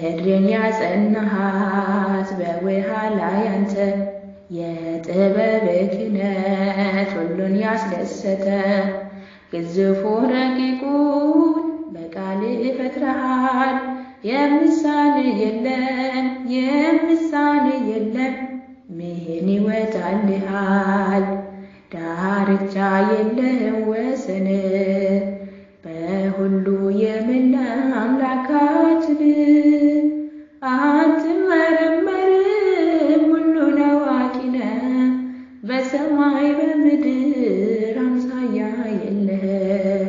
ምድርን ያጸናሃት በውሃ ላይ አንተ የጥበብ ክህነት ሁሉን ያስደሰተ ግዙፉን ረቂቁን በቃል ፈጥረሃል። የምሳሌ የለም የምሳሌ የለም ምን ይወጣልሃል? ዳርቻ የለም ወሰን በሁሉ የምላ አምላካችን አትመረመርም ሁሉን አዋቂ ነህ። በሰማይ በምድር አምሳያ የለህ።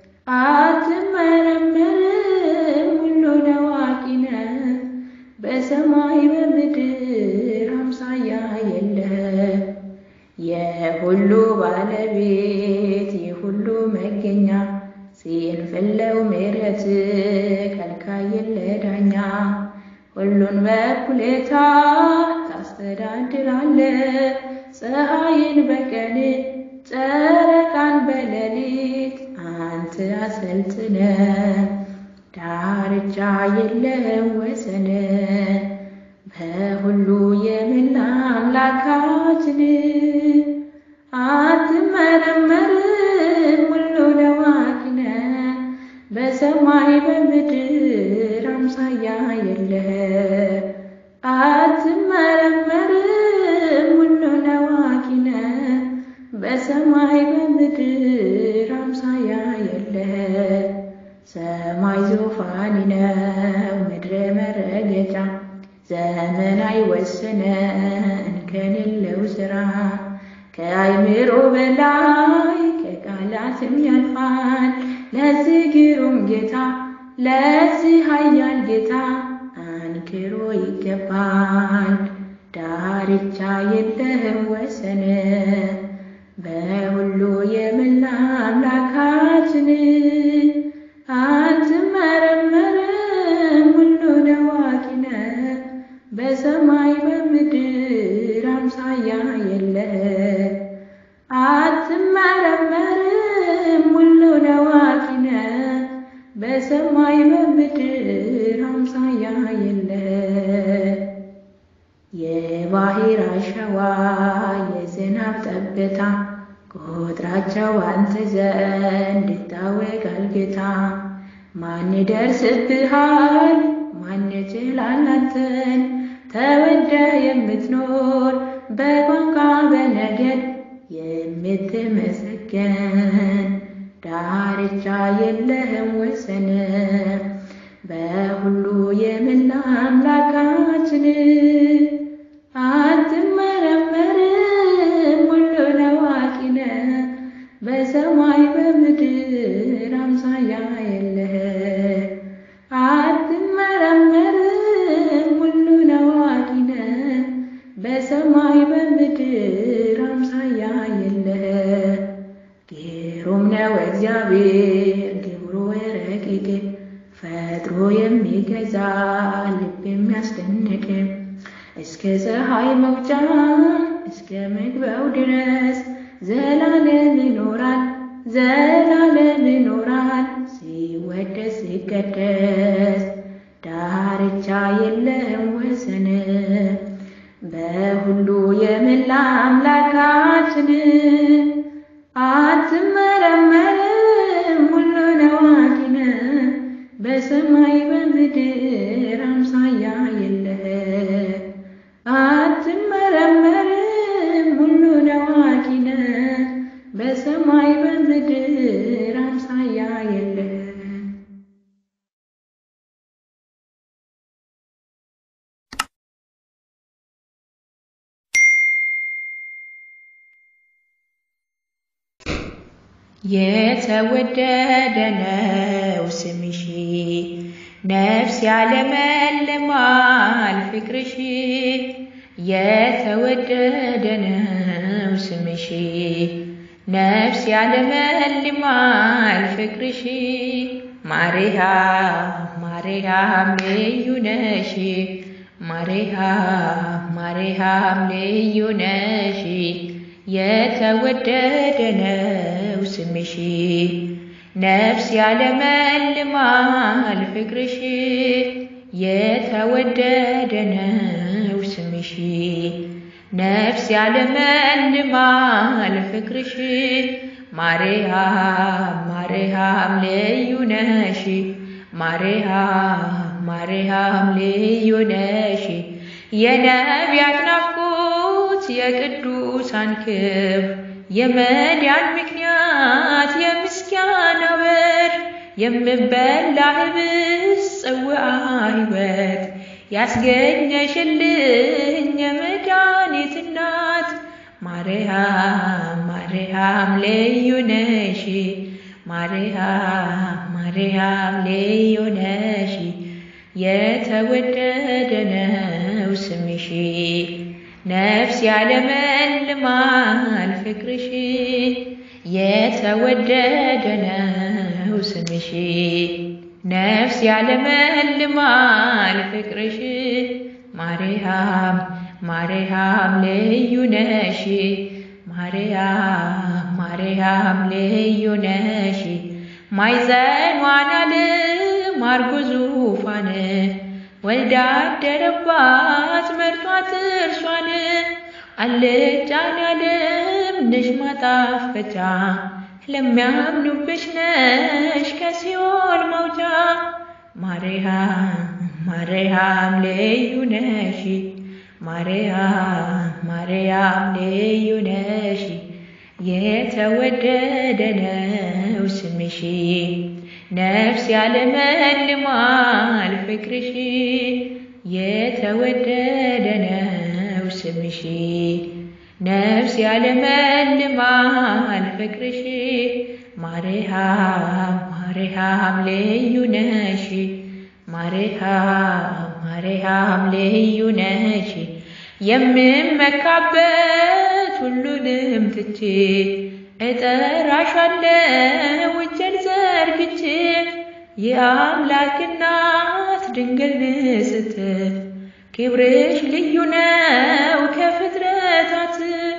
አትመረመርም ሁሉን አዋቂ ነህ። በሰማይ በምድር አምሳያ የለህ። የሁሉ ባለቤት የሁሉ መገኛ ሲንፍለው ምሕረት ከልካይ የለ ዳኛ ሁሉን በኩሌታ ታስተዳድራለ ፀሐይን በቀን ጨረቃን በሌሊት አንተ አሰልጥነ ዳርቻ የለም ወሰን በሁሉ የምላ አምላካችን አትመረመርም ሁሉን አዋቂ ነህ። በሰማይ በምድር አምሳያ የለህ። አትመረመርም ሁሉን አዋቂ ነህ። በሰማይ በምድር አምሳያ የለህ። ሰማይ ዙፋን ነው፣ ምድር መረገጫ ዘመን አይወስነ እንከን የለው ስራ ከአይምሮ በላይ ከቃላትም ያልፋል። ለዚህ ግሩም ጌታ ለዚህ ኃያል ጌታ አንክሮ ይገባል። ዳርቻ የለህም ወሰን በሁሉ የምላ አምላካችን አትመረመርም ሁሉን አዋቂ ነህ። በሰማይ በምድር አምሳያ የለህ። አትመረመርም ሁሉን አዋቂ ነህ። በሰማይ በምድር አምሳያ የለህ። የባህር አሸዋ የዝናብ ጠብታ ቁጥራቸው አንተ ዘንድ ይታወቃል ጌታ። ማን ይደርስብሃል? ማን ይችላል አንተን? ተወደ የምትኖር በቋንቋ በነገድ የምትመሰገን ዳርቻ የለህም ወሰን በሁሉ የምላ አምላካችን አትመረመርም ሁሉን አዋቂ ነህ። በሰማይ በምድር አምሳያ የለህ። አትመረመርም ሁሉን አዋቂ ነህ። በሰማይ በምድር አምሳያ የለህ። ግሩም ነው እግዚአብሔር ግብሩ ረቂቅ ፈጥሮ የሚገዛ ልብ የሚያስደንቅ እስከ ፀሐይ መውጫ እስከ መግቢያው ድረስ ዘላለም ይኖራል ዘላለም ይኖራል ሲወደስ ሲቀደስ ዳርቻ የለም ወሰን በሁሉ የምላ አምላካችን አትመረመርም ሁሉን አዋቂ ነህ። በሰማይ በምድር አምሳያ የለህ። አትመረመርም ሁሉን አዋቂ ነህ። በሰማይ በምድር አምሳያ የለህ። የተወደደ ነው ስምሽ ነፍስ ያለመልማል ፍቅርሽ የተወደደ ነው ስምሽ ነፍስ ያለመልማል ፍቅርሽ ማርያም ማርያም ልዩ ነሽ ማርያም ማርያም ልዩ ነሽ የተወደደ ነው ስምሽ ነፍስ ያለመልማል ፍቅርሽ የተወደደ ነው ስምሽ ነፍስ ያለመልማል ፍቅርሽ ማርያም ማርያም ልዩ ነሽ ማርያም ማርያም ልዩ ነሽ የነቢያት ናፍቆት የቅዱሳን ክብር የመዳን ምክንያት የምስጋና በር የምበላ ህብስ ጽዋዐ ሕይወት ያስገኘሽልኝ የመድኃኒት እናት ማርያም ማርያም ልዩ ነሽ ማርያም ማርያም ልዩ ነሽ የተወደደ ነው ስምሽ ነፍስ ያለመልማል ፍቅርሽ የተወደደ ነው ስምሽ ነፍስ ያለመልማል ፍቅርሽ ማርያም ማርያም ልዩ ነሽ ማርያም ማርያም ልዩ ነሽ ማይዘኗን አልማር ዙፋን ወልዳ አደረባት መርቷት እርሷን አልጫን ያለም ነሽ ማጣፈጫ ለሚያምኑብሽ ነሽ ከሲኦል መውጫ ማርያም ማርያም ልዩ ነሽ ማርያም ማርያም ልዩ ነሽ የተወደደ ነው ስምሽ ነፍስ ያለመልማል ፍቅርሽ የተወደደ ነው ስምሽ ነፍስ ያለመልማል ፍቅርሽ ማርያም ማርያም ልዩ ነሽ ማርያም ማርያም ልዩ ነሽ የምመካበት ሁሉንም ትቼ እጠራሻለሁ እጄን ዘርግቼ የአምላክ እናት ድንግል ንስት ክብርሽ ልዩ ነው ከፍጥረታት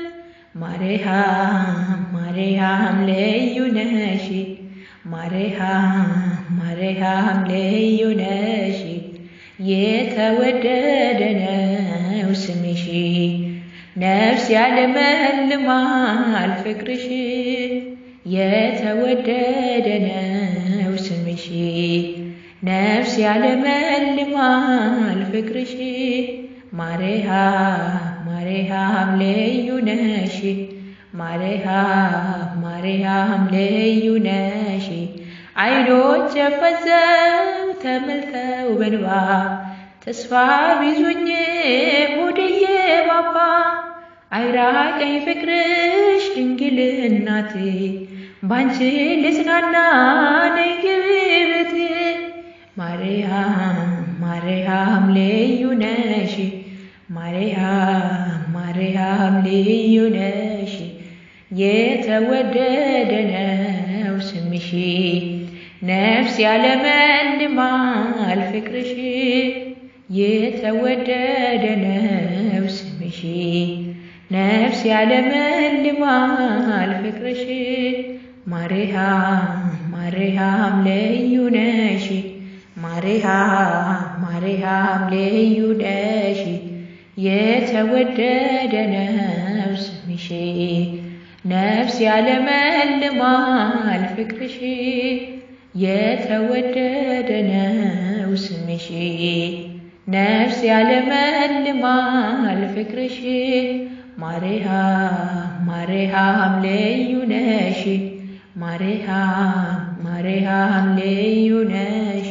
ማርያም ማርያም ልዩ ነሽ ማርያም ማርያም ልዩ ነሽ የተወደደ ነው ስምሽ ነፍስ ያለመልማል ፍቅርሽ የተወደደ ነው ስምሽ ነፍስ ያለመልማል ፍቅርሽ ማርያም ማርያም ልዩ ነሽ ማርያም ማርያም ልዩ ነሽ አይኖች ፈዘው ተመልተው በንባ ተስፋ ቢዙኝ ሆድዬ ባባ አይራቀኝ ፍቅርሽ ድንግል እናቴ ባንቺ ልጽናና ነይ ግቢ ቤቴ ማርያም ማርያም ልዩ ነሽ ማርያም ማርያም ልዩ ነሽ የተወደደ ነው ስምሽ ነፍስ ያለመልማል ፍቅርሽ የተወደደ ነው ስምሽ ነፍስ ያለመልማል ፍቅርሽ ማርያም ማርያም ልዩ ነሽ ማርያም ማርያም ልዩ ነሽ የተወደደ ነው ስምሽ ነፍስ ያለመልማል ፍቅርሽ የተወደደ ነው ስምሽ ነፍስ ያለመልማል ፍቅርሽ ማርያም ማርያም ልዩ ነሽ ማርያም ማርያም ልዩ ነሽ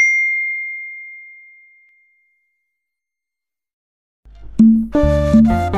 Thank you.